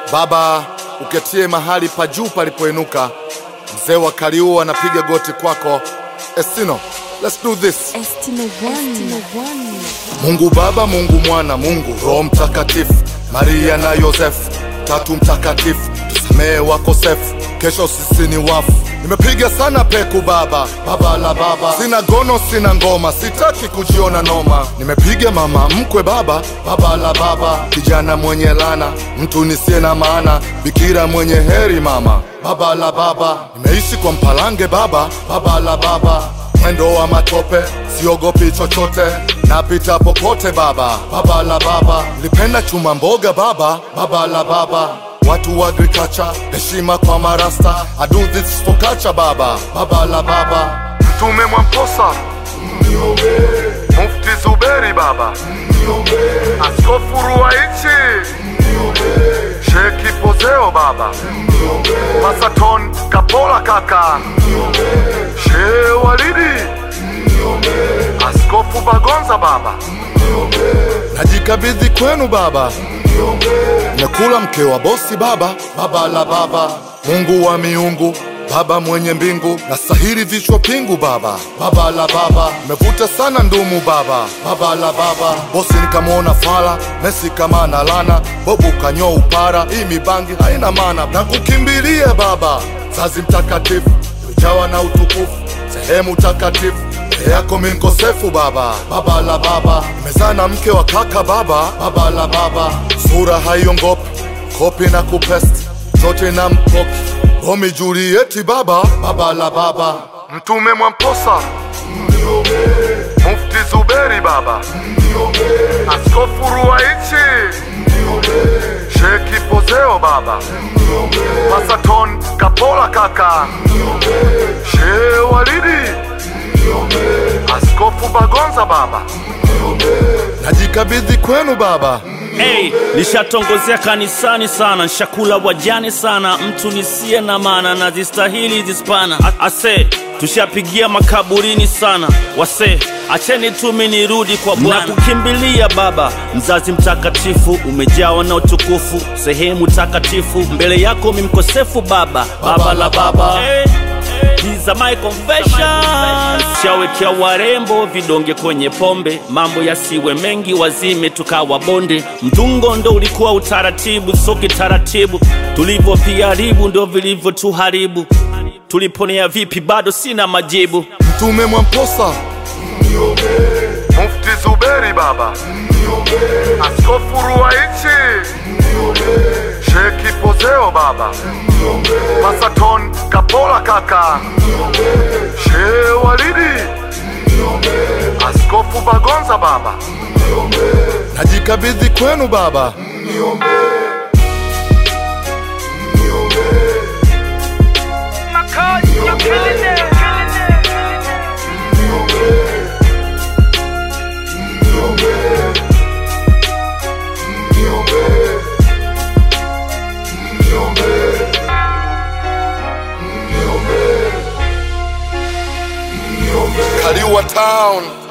Baba, uketie mahali pa juu palipoinuka, mzee wa Kaliua anapiga goti kwako. Estino, let's do this. Estino One. Mungu Baba, Mungu Mwana, Mungu Roho Mtakatifu, Maria na Yosefu, tatu mtakatifu, tusamehe wakosefu, kesho sisi ni wafu. Nimepiga sana peku baba, baba la baba, sina gono, sina ngoma, sitaki kujiona noma. Nimepiga mama mkwe baba, baba la baba, kijana mwenye lana, mtu nisiye na maana, bikira mwenye heri mama, baba la baba. Nimeishi kwa mpalange baba, baba la baba mwendo wa matope, siogopi chochote, napita popote baba, baba la baba. Nilipenda chuma mboga baba, baba la baba. Watu wa agriculture, heshima kwa marasta. I do this for culture baba, baba la baba. Mtume Mwamposa, Mufti Zuberi baba, Askofu Ruwaichi, Sheki Pozeo baba, Masaton Kapola kaka, Shehe Walidi, Askofu Bagonza baba, najikabidhi kwenu baba, nakula mke wa bosi baba, baba la baba, Mungu wa miungu Baba mwenye mbingu na sahiri vichwa pingu baba, baba la baba, mevuta sana ndumu baba, baba la baba, bosi nikamwona fala, Messi kama na lana, bobu kanyo upara, hii mibangi haina maana, na kukimbilia baba, zazi mtakatifu, ujawa na utukufu, sehemu takatifu mbele yako mi mkosefu baba, baba la baba, nimezaa na mke wa kaka baba, baba la baba, sura haiongopi, kopi na kupesti zote na mpoki Romi Julieti baba, baba la baba, Mtume Mwamposa, Mufti Zuberi baba, Askofu Ruwaichi, Sheki Pozeo baba, Masaton Kapola kaka, Shehe Walidi, Askofu Bagonza baba, najikabidhi kwenu baba. Hey, nishatongozea kanisani sana, nshakula wajane sana, mtu nisiye na maana na zistahili zispana. A- Ase, tushapigia makaburini sana, wase acheni tumi nirudi kwa Bwana. Nakukimbilia Baba, mzazi mtakatifu, umejawa na utukufu, sehemu takatifu, mbele yako mi mkosefu Baba, baba la baba hey. These are my confessions. Shawekea warembo vidonge kwenye pombe, mambo yasiwe mengi, wazime tukawa bonde. Mtungo ndo ulikuwa utaratibu, so kitaratibu tulivyoviharibu ndo vilivyotuharibu. Tuliponea vipi? Bado sina majibu. Mtume Mwamposa, Mufti Zuberi baba, Askofu Ruwaichi, Sheki Pozeo baba, Masaton Kapola kaka, Shehe Walidi, Askofu Bagonza baba, najikabidhi kwenu baba. Kaliua Town.